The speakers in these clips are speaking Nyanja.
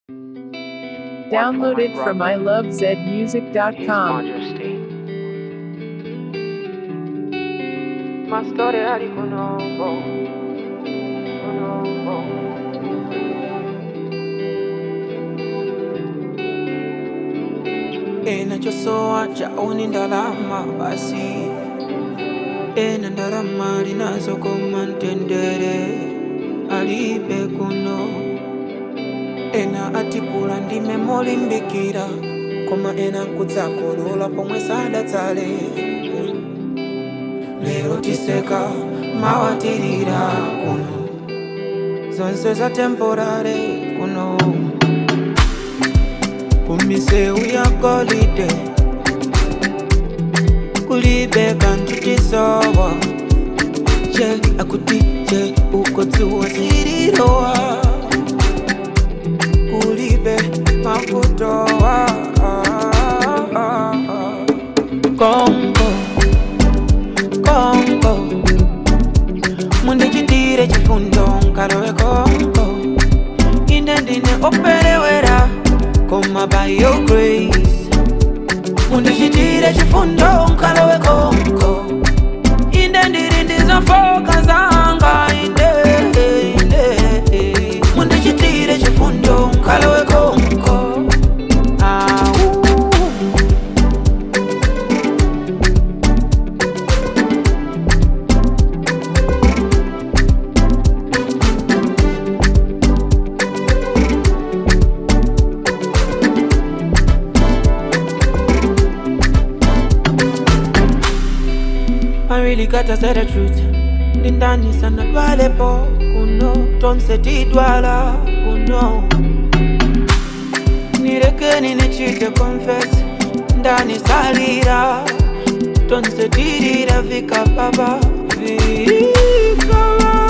Downloaded from ilovezmusic.com. Majesty. My story ali kunongo. Kunongo. enachosowa chaoni ndalama basi ena ndalama linazokoma mtendere alibe kuno ena atipula ndime molimbikira koma ena nkudzakolola pomwe sadatsale lero tiseka mawatirira kuno zonse za temporare kuno kumiseu ya golide kulibe kantu tisowa je akuti je ukodziwa zililowa kulibe mafutowa kongo kongo mundichitire chifundo nkalowe kongo ine ndine operewera koma by your grace mundichitire chifundo nkalowe konko inde ndiri ndizofoka zanga inde inde mundichitire chifundo nkalowe konko Au. I really gotta say the truth ndindani sana dwalepo kuno tonse tidwala kuno nirekeni nichite confess ndani salira tonse tirira vika baba vika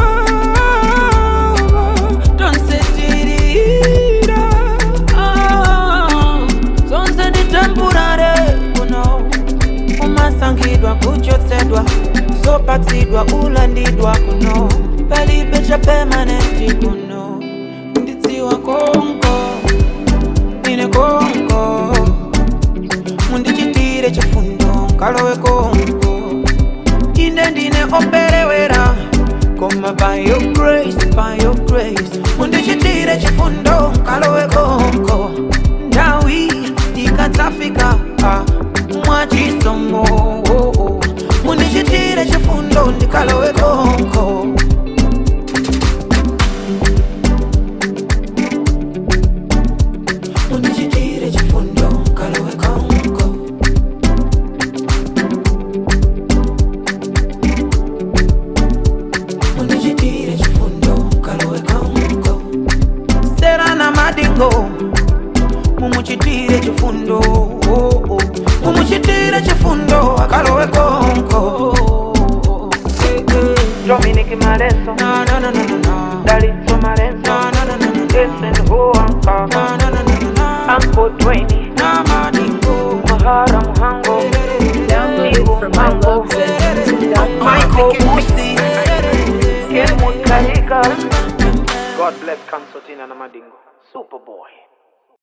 baba tonse tirira ah, zonse ni temporary kuno umasangidwa kuchotsedwa zopatsidwa ulandidwa kuno palibe cha permanenti kuno ndidziwa konko ine konko mundichitire chifundo nkalowe konko ine ndine operewera koma by your grace by your grace mundichitire chifundo nkalowe konko ndawi ikadzafika ah, mwachisomo oh, oh. mundichitire chifundo ndikalowe konko mundichitire chifundo nkalowe konko mundichitire chifundo nkalowe konko serana madingo mumuchitire chifundo oh, oh. mumuchitire chifundo akalowe konko Dominic Marenzo. na na na na na na Dalitso Marenzo. na na na na na Jason Huanka. na na na na na na Uncle Dwayne. na madingo Mahara Muhango. Downloaded from ilovezmusic.com. Michael Musi. Kenwood Karika. God bless Concertina Namadingo. Superboy.